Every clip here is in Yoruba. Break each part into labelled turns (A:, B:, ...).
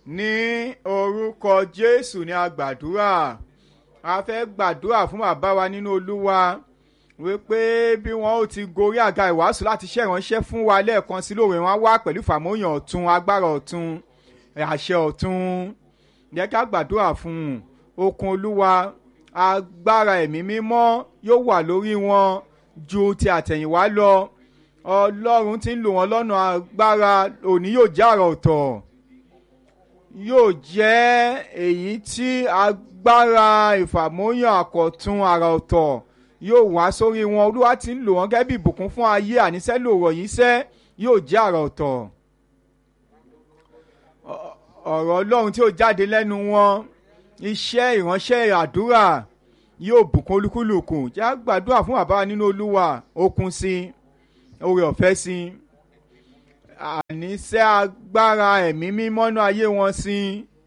A: ní orúkọ jésù ní a gbàdúrà a fẹ́ gbàdúrà fún bàbá wa nínú olúwa wípé bí wọn ó ti gorí àga ìwàásù láti ṣe ìránṣẹ́ fún wa lẹ́ẹ̀kan sí lóore wọn á wá pẹ̀lú ìfàmóyàn ọ̀tun agbára ọ̀tun àṣẹ ọ̀tun jẹ́ ká gbàdúrà fún un okun olúwa agbára ẹ̀mí mímọ́ yóò wà lórí wọn ju ti àtẹ̀yìnwá lọ ọlọ́run ti ń lò wọ́n lọ́nà agbára òní yóò jẹ́ àrà ọ̀tọ̀ yóò jẹ́ èyí tí agbára ìfàmóyàn àkọ̀tun àrà ọ̀tọ̀ yóò wá sórí wọn olúwa ti ń lò wọ́n gẹ́gẹ́ bí ìbùkún fún ayé àníṣẹ́ lòrọ̀ yìí sẹ́ yóò jẹ́ àrà ọ̀tọ̀ ọ̀rọ̀ ọlọ́run tí ó jáde lẹ́nu wọn iṣẹ́ ìránṣẹ́ àdúrà yóò bùkún olúkúlùkù jẹ́ á gbàdúrà fún bàbá nínú olúwa okun sí oore ọ̀fẹ́ sí àníṣẹ́ agbára ẹ̀mí mímọ́ náà ayé wọn sí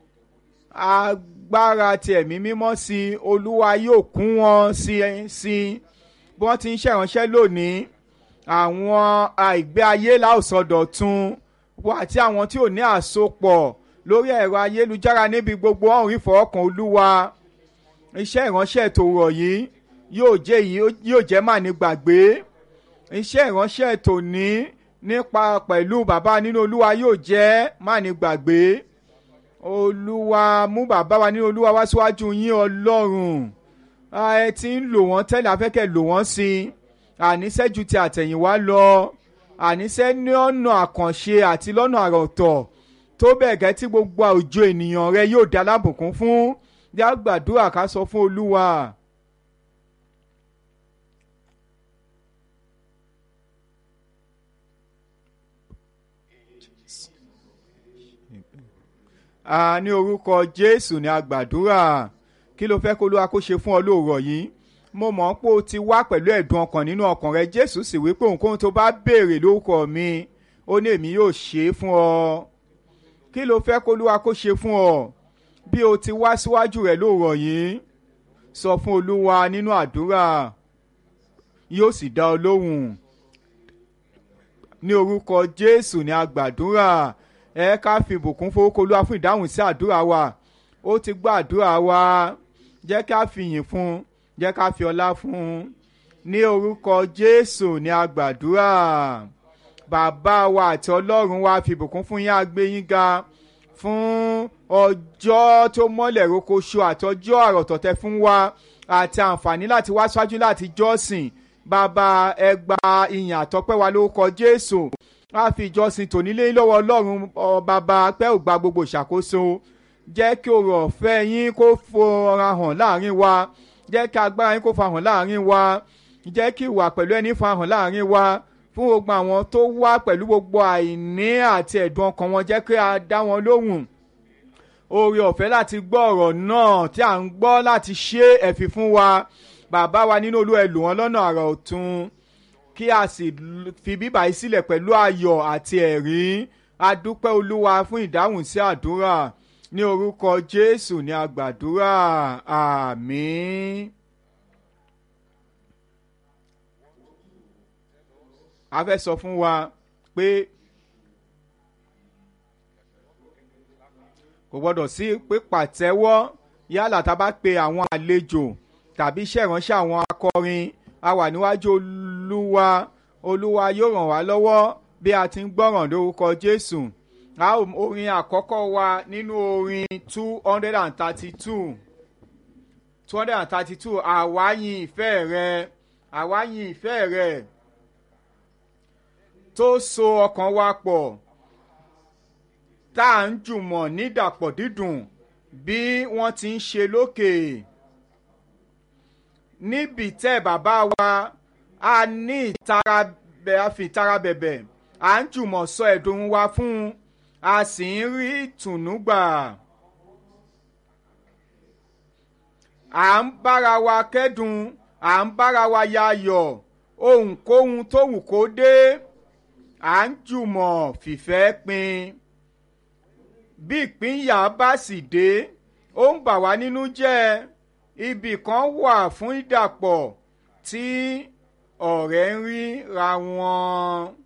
A: agbára ti ẹ̀mí mímọ́ sí olúwa yóò kún wọn sí sí bí wọ́n ti ń ṣèrànṣẹ́ lónìí àwọn àìgbé ayé láòsọdọ̀tun àti àwọn tí ò ní àsopọ̀ lórí ẹ̀rọ ayélujára níbi gbogbo ọ̀hún rí fọwọ́kàn olúwa iṣẹ́ ìránṣẹ́ tòrọ̀ yìí yóò jẹ́ yóò jẹ́ mà ní gbàgbé iṣẹ́ ìránṣẹ́ tòní nípa pẹ̀lú bàbá nínú olúwa yóò jẹ́ má ní gbàgbé olúwa mú bàbá wa nínú olúwa wá síwájú yín ọlọ́run ẹ ti ń lò wọ́n tẹ́lẹ̀ afẹ́kẹ́ lò wọ́n sí i àníṣẹ́ ju ti àtẹ̀yìnwá lọ àníṣẹ́ ní ọ̀nà àkànṣe àti lọ́nà àròtọ̀ tó bẹ́ẹ̀ gẹ́ tí gbogbo àwùjọ ènìyàn rẹ yóò dá lábùkún fún yá gbàdúrà ká sọ fún olúwa. a ní orúkọ jésù ní agbàdúrà kí ló fẹ́ kó ló wa kó ṣe fún ọ lóòrọ̀ yìí mo mọ̀ pé o ti wá pẹ̀lú ẹ̀dùn ọkàn nínú ọkàn rẹ jésù sì wí pé ohunkóhun tó bá béèrè lórúkọ mi ó ní èmi yóò ṣe é fún ọ kí ló fẹ́ kó ló wa kó ṣe fún ọ bí o ti wá síwájú rẹ lóòrọ̀ yìí sọ fún olúwa nínú àdúrà yóò sì dá ọ lóhùn ní orúkọ jésù ní agbàdúrà ẹ ká fi ìbùkún fowókọ olúwa fún ìdáhùn sí àdúrà wa ó ti gbọ́ àdúrà wa jẹ́ ká fi yìn fún jẹ́ ká fi ọlá fún ní orúkọ jésù ní agbàdúrà bàbá wa àti ọlọ́run wa fi ìbùkún fún yín àgbé yín ga fún ọjọ́ tó mọ́lẹ̀ rokoṣo àti ọjọ́ àròtọ̀tẹ̀ fún wa àti àǹfààní láti wá ṣáájú láti jọ́sìn bàbá ẹ gba ìyìn àtọ́pẹ́ wa lórúkọ jésù a fi ìjọsìn tòní lé lọ́wọ́ ọlọ́run bàbá pẹ́ ò gba gbogbo ìṣàkóso jẹ́ kí oore ọ̀fẹ́ yín kó fara hàn láàrin wa jẹ́ kí agbára yín kó fa hàn láàrin wa jẹ́ kí ìwà pẹ̀lú ẹni fa hàn láàrin wa fún gbogbo àwọn tó wá pẹ̀lú gbogbo àìní àti ẹ̀dùn ọkàn wọn jẹ́ kí a dá wọn lóhùn oore ọ̀fẹ́ láti gbọ́ ọ̀rọ̀ náà tí à ń gbọ́ láti ṣe ẹ̀fì fún wa bàbá wa nínú olú ẹ̀ lò wọ́n lọ́nà àrà ọ̀tun kí a sì fi bíbà yìí sílẹ̀ pẹ̀lú ayọ̀ àti ẹ̀rí adúpẹ́ olúwa fún ìdáhùn sí àdúrà ní orúkọ jésù ní agbàdúrà àmín. a fẹ́ sọ fún wa pé kò gbọ́dọ̀ sí pé pàtẹ́wọ́ yálà tá a bá pe àwọn àlejò tàbí iṣẹ́ ìránṣẹ́ àwọn akọrin a wà níwájú olúwa olúwa yóò ràn wá lọ́wọ́ bí a ti ń gbọ́ràn lórúkọ jésù a orin àkọ́kọ́ wa nínú orin two hundred and thirty-two two hundred and thirty-two àwa yìn ìfẹ́ rẹ àwa yìn ìfẹ́ rẹ tó so ọkàn wa pọ̀ tá à ń jùmọ̀ nídàpọ̀ dídùn bí wọ́n ti ń ṣe lókè níbi tẹ́ bàbá wa a ní ìtara bẹ̀ a fi ìtara bẹ̀bẹ̀ à ń jùmọ̀ sọ ẹ̀dùn wa fún un a sì ń rí ìtùnú gbà. à ń bára wa kẹ́dùn à ń bára wa yayọ̀ ohunkóhun tó wù kó dé à ń jùmọ̀ fìfẹ́ pin bí ìpínyà bá sì dé ó ń bà wá nínú jẹ́ ibì kan wà fún ìdàpọ̀ tí ọ̀rẹ́ ń rí ra wọn.